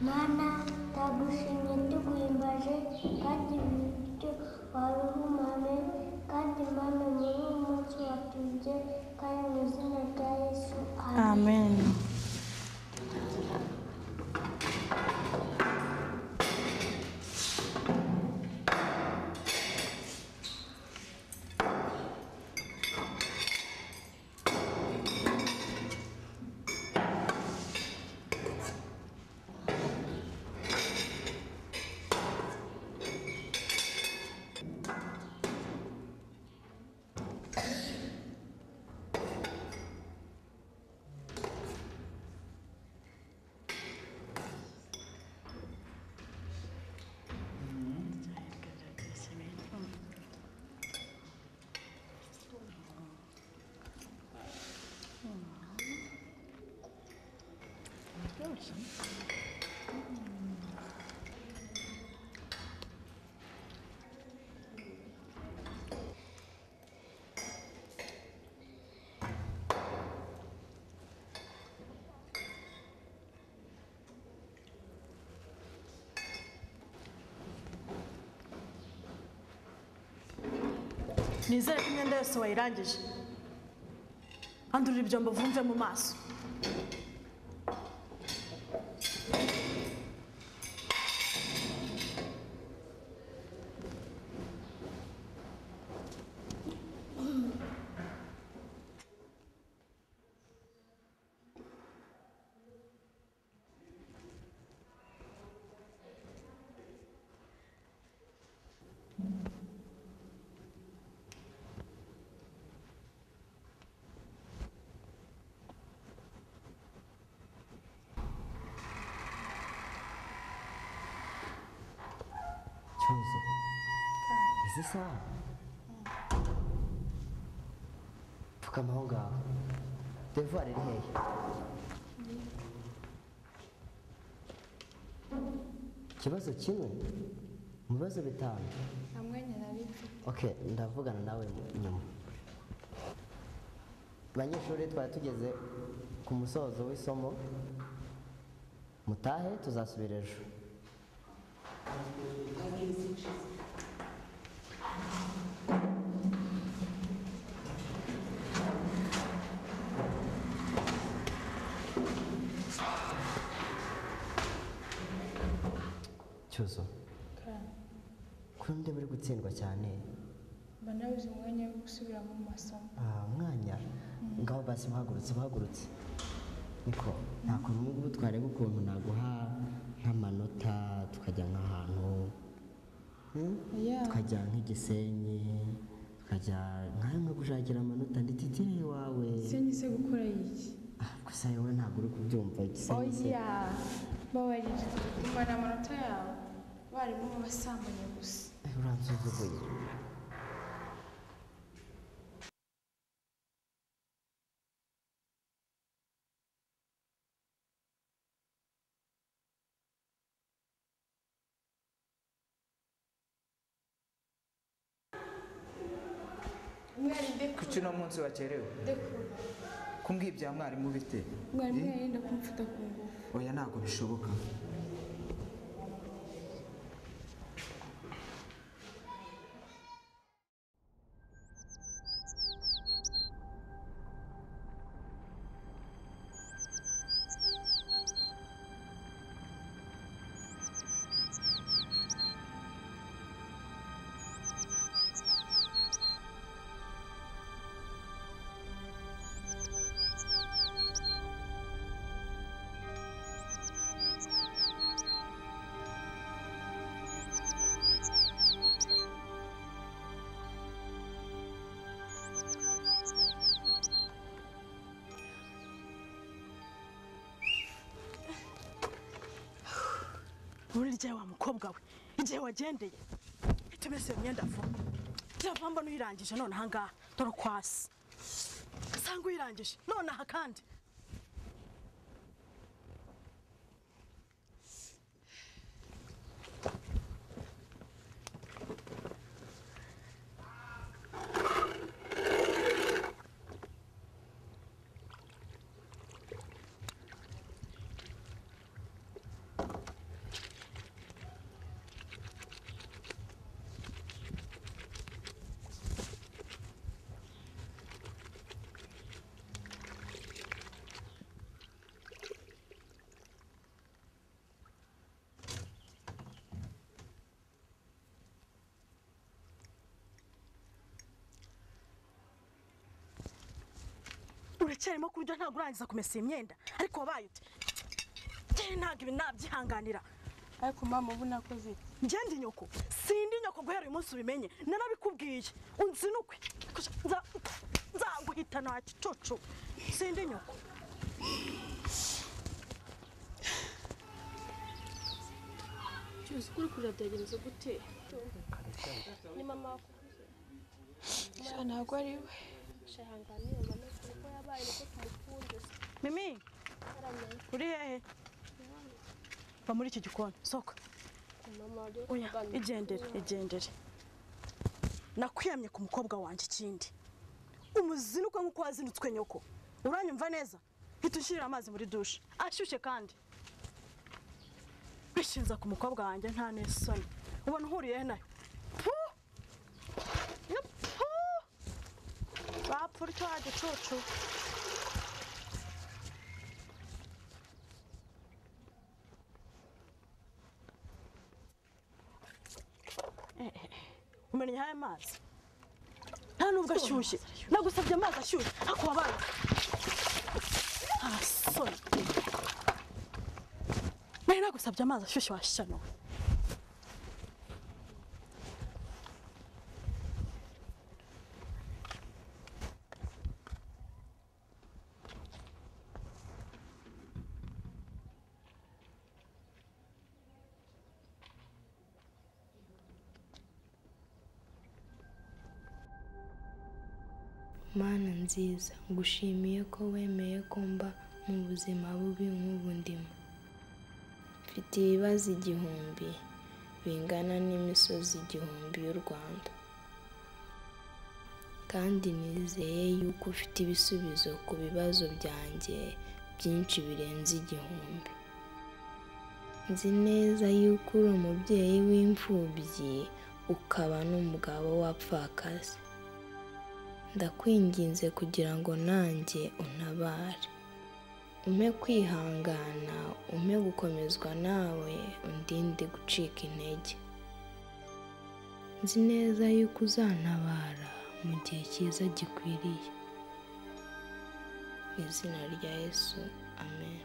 Maana tabushimenti kuimbaje kandi bityo waruhumame kandi mana muri uyu munsi watubye kandi mu izina rya yesu amen amen nizere ko imyenda yose wayirangije handurira ibyombo vumve mu maso cyuzo izi saha pfukama aho ngaho devuwari iri hehe ikibazo kimwe mu bibazo bitanu hamwe nyirabifite oke ndavugana nawe mu- nyuma banyeshuri twari tugeze ku musozo w'isomo mutahe tuzasubira ejo cyuzo kuri ndi muri gutsindwa cyane mba nabuze umwanya wo gusubira mu masomo Ah, umwanya ngaho basi uhagurutse uhagurutse niko ntabwo ubu ngubu twareba ukuntu naguha nk'amanota tukajya nk'ahantu hmm? Yeah. tukajya nk'igisenyi tukajya nkayo nkagushakira amanota ndititire iwawe sinzi se gukora iki Ah, gusa wowe ntabwo uri kubyumva igisenyi se- oya babarira kumara amanota yawe abarimu babasambanya gusa Eh, uransuzuguye mwari ndekure kuki uno munsi wakerewe ndekure kumbwira ibya mwarimu bite mwarimu yarinda kumfata ku ngufu oya ntabwo bishoboka burya wa mukobwa we igihe wagendeye itumese iyo myenda vuba kiravamba n'uyirangije nonaha ngaha dore ukwasi usanga uyirangije nonaha kandi uracyarimo ku buryo ntabwo urangiza kumesa iyi myenda ariko wabaye ute njyewe ntabwo ibi nabyihanganira ariko mama ubu nakoze iki ngende nyoko sindi nyoko guhera uyu munsi ubimenye narabikubwiye unzinukwe Kuja, nza- nzaguhita nta gicucu sindi nyoko cyose ukuri kuragenze gute ni mama sha ntabwo ari we shahanganiye mama kuko yabaye niko tumukunze mimi saranye uri hehe va muri iki gikoni soka mama waje oya igendere igendere nakwiyamye ku mukobwa wanjye ikindi umuzinukwe nk'uko wazinutswe nyoko uranyumva neza hita ushyirira amazi muri dushe ashyushye kandi bishinza ku mukobwa wanjye nta n'isoni ubona uhuriye nayo Pu! Yo, pu! bapfura icyo gicucu umenya aya mazi nta nubwo ashyushye nagusabye amazi ashyushye ariko wabaye arasoni nari nagusabye amazi ashyushye washyano mana nziza ngushimiye ko wemeye ko mba mu buzima bubi nk'ubu ndimo mfite ibibazo igihumbi bingana n'imisozi igihumbi y'u rwanda kandi nizeye yuko ufite ibisubizo ku bibazo byanjye byinshi birenze igihumbi nzi neza yuko uri umubyeyi w'imfubyi ukaba n'umugabo w'apfakazi ndakwinginze kugira ngo nanjye untabare ume kwihangana ume gukomezwa nawe undinde gucika intege nzi neza yuko uzantabara mu gihe cyiza gikwiriye mu izina rya yesu amen